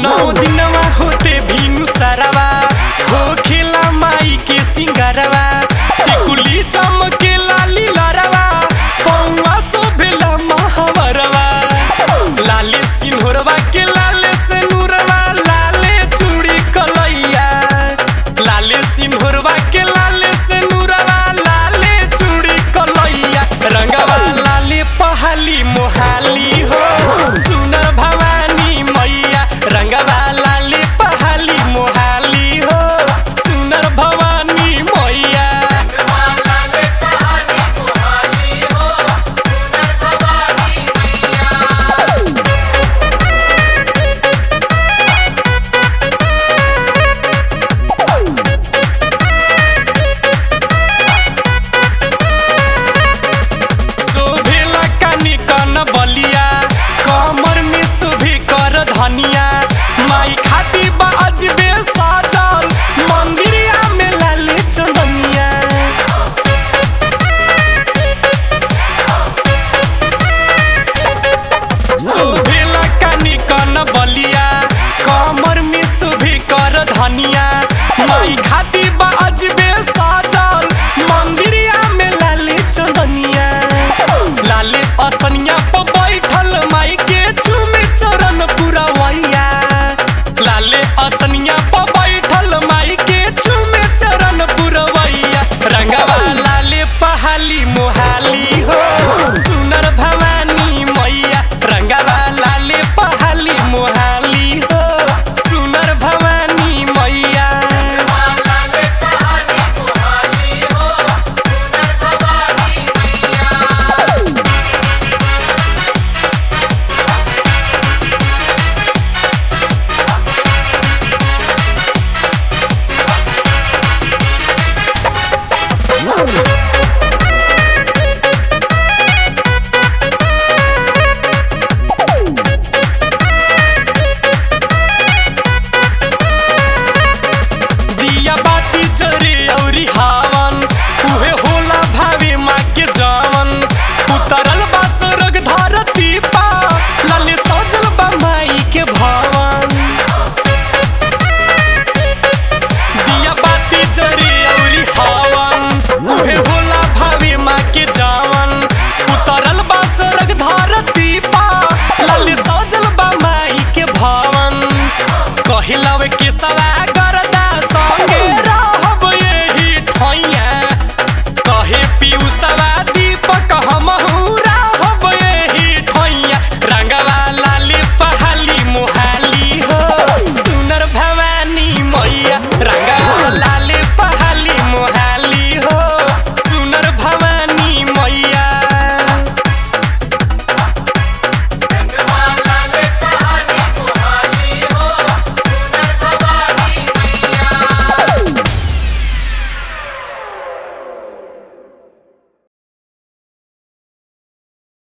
नौ दिनवा होते भीनु सरवा हो खेला माई के सिंगरवा टिकुली चमके लाली लरवा पौवा शोभेला महावरवा लाले सिन्होरवा के लाले से नूरवा लाले चूड़ी कलैया लाले सिन्होरवा के लाले से नूरवा लाले चूड़ी कलैया रंगवा लाले पहाली मोहाली हो सुनर भवानी मैया रंगवा लाले पहाली मोहाली हो सुनर भवानी मैया शोभेला कानी कन बलिया कमर में शोभे कर धनिया माई खाती बा अजबे साजल मंदिरिया में लाले चंदनिया शोभेला कानी कन बलिया कमर में शोभे कर धनिया माई खाती बा